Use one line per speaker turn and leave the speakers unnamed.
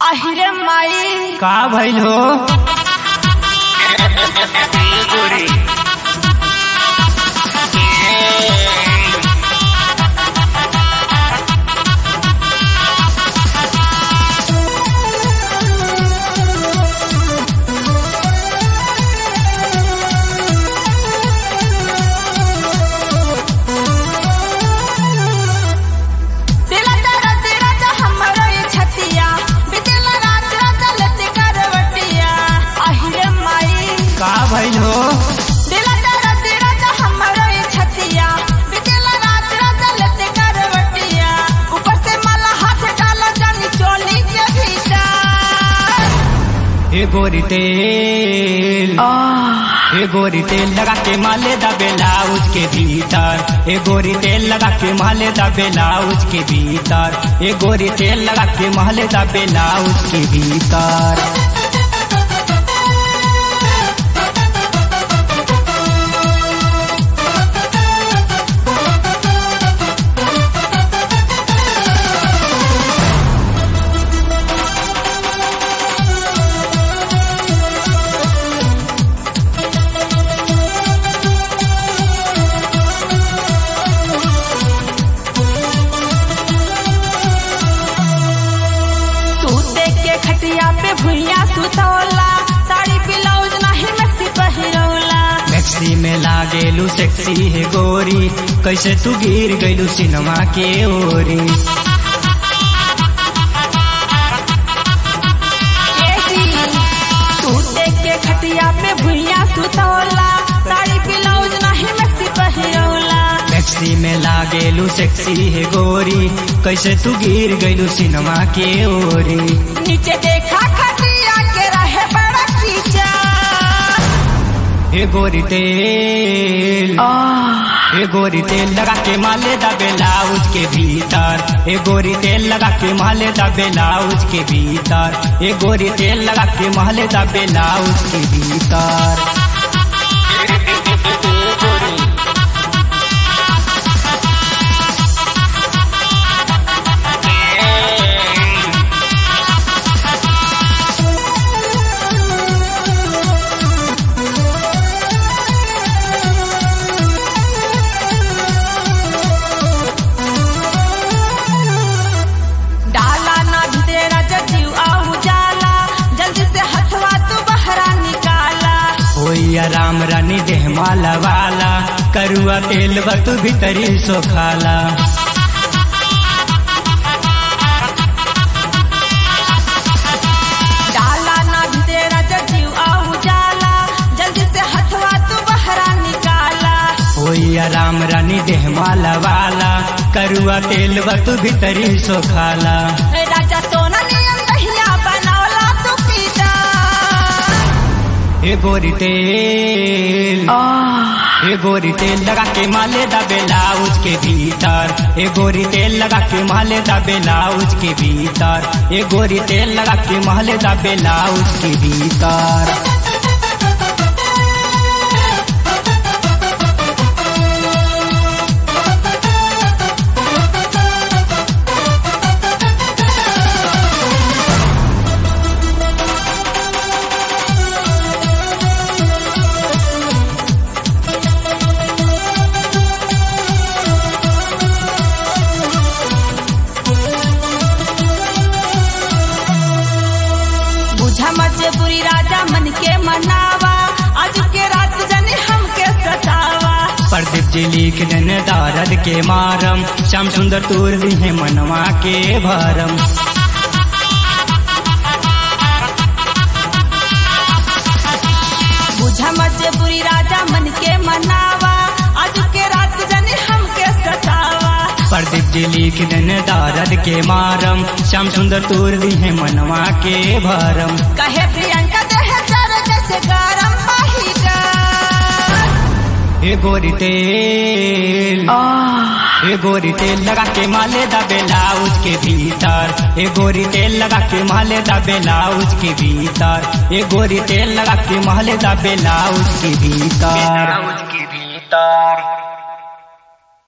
আহিरे माई
का भइल हो
दिला तारा तेरा तो हमरो ये छतिया बितेला रात रात लते करवटिया আহিरे माई
का भइल हो
दिला तारा तेरा तो हमरो ये छतिया बितेला रात रात लते करवटिया ऊपर से माला हाथ डाला जानी चोली के भीतर
ए गोरी तेल ए गोरी तेल लगा के माले दा ब्लाउज के भीतर ए गोरी तेल लगा के माले दा ब्लाउज के भीतर ए गोरी तेल लगा के माले दा ब्लाउज के भीतर
तू देख के खटिया पे भुइया सुतौला साड़ी ब्लाउज नहीं मैक्सी पहिरौला
मैक्सी में लागेलू सेक्सी है गोरी कैसे तू गिर गइलू सिनेमा के ओरी
तू देख के खटिया पे भुइया सुतौला साड़ी ब्लाउज नहीं मैक्सी पहिरौला
मैक्सी में लागेलू सेक्सी है गोरी कैसे तू गिर गइलू सिनेमा के ओरी
नीचे देखा खटिया के रहे बड़ा कीचा
हे गोरी तेल हे गोरी तेल लगा के माले दा ब्लाउज के भीतर हे गोरी तेल लगा के माले दा ब्लाउज के भीतर हे गोरी तेल लगा के माले दा ब्लाउज के भीतर
डाला ना तेरा जजीव आहू जाला जल्दी से हथवा तू बहरा निकाला
होइया राम रानी देह माला वाला करुआ तेल बतु भीतरी सो खाला
डाला ना तेरा जजीव आहू जाला जल्दी से हथवा तू बहरा निकाला
होइया राम रानी देह माला वाला करुआ तेल बतु भीतरी सो खाला
राजा सोना नियम दहिया बनौला तू पीता
हे गोरी तेल हे गोरी तेल लगा के माले दा ब्लाउज के भीतर हे गोरी तेल लगा के माले दा ब्लाउज के भीतर हे गोरी तेल लगा के माले दा ब्लाउज के भीतर
बुझा मजबूरी राजा मन के मनावा आज के रात जने हमके सतावा
प्रदीप जी लिख देन दारद के मारम श्याम सुंदर तूर दी है मनवा के भरम
बुझा मजबूरी राजा मन के मनावा आज के रात जने हमके सतावा
प्रदीप जी लिख देन दारद के मारम श्याम सुंदर तूर दी है मनवा के भरम
कहे प्रियंका देह जर जैसे गरम पहिका
हे गोरी तेल हे गोरी तेल लगा के माले दा ब्लाउज के भीतर हे गोरी तेल लगा के माले दा ब्लाउज के भीतर हे गोरी तेल लगा के माले दा ब्लाउज के भीतर
ब्लाउज के भीतर